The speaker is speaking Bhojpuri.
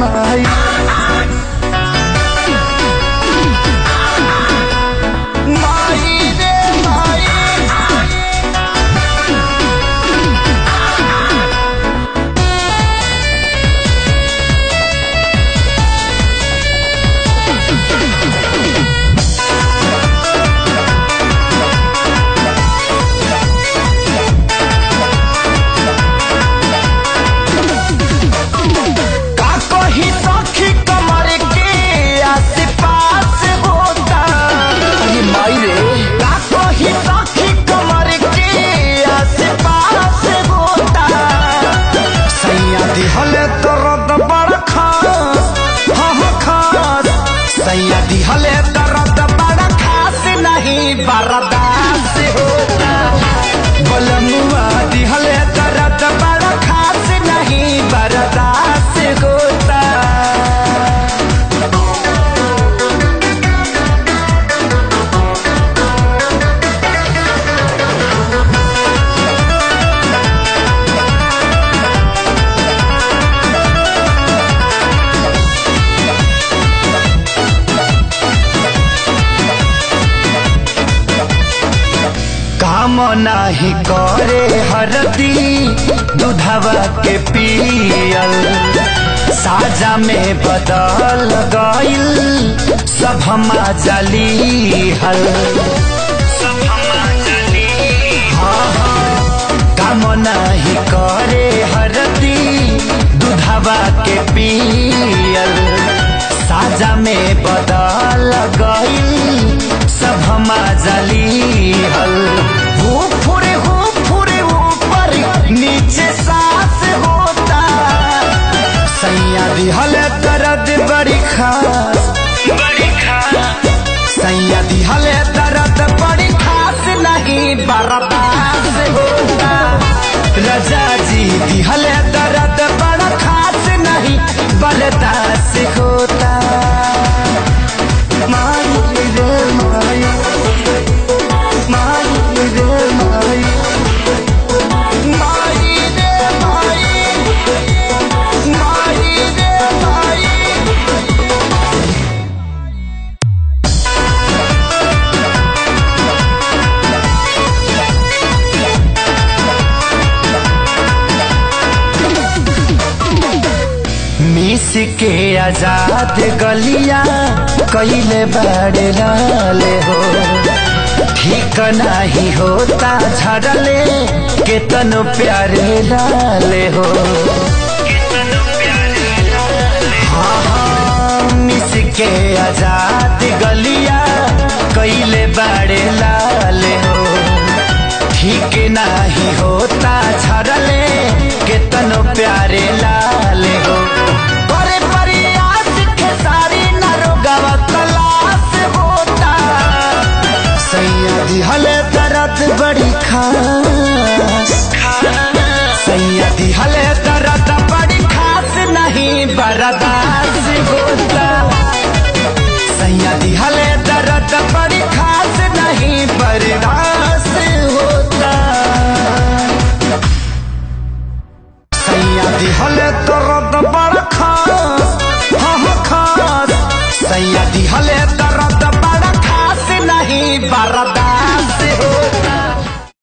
माई माई रे माई का कही सखी कमर के आस पास होता अरे माई रे का कही सखी कमर के आस पास होता सैया दिहल दर्द बड़ खास हाँ हाँ खास सैया दिहल दर्द बड़ खास नहीं बर्दाश्त होता बलमुआ दिहल दर्द बड़ खास नहीं बर्दाश्त होता काम नाही करे हरदी दूधवा के पियल साजा में बदल गइल सब हमा जली हल हाँ, हाँ, काम नाही करे हरदी दूधवा के पियल साजा में बदल गइल सब हमा जली हल हो फुरे हो फुरे ऊपर नीचे सांस होता सैया दिहल दर्द बड़ी खास बड़ी खास सैया दिहल दर्द बड़ी खास नहीं बर्दाश्त होता रजा जी दिहल दर्द बड़ा खास नहीं बर्दाश्त होता माई रे माई माई रे माई माई रे माई माई रे माई मिस के आजाद गलिया कैले बड़े लाले हो ठीक नाही होता झड़ले केतन प्यारे लाले हो हाँ हाँ मिस के आजाद गलिया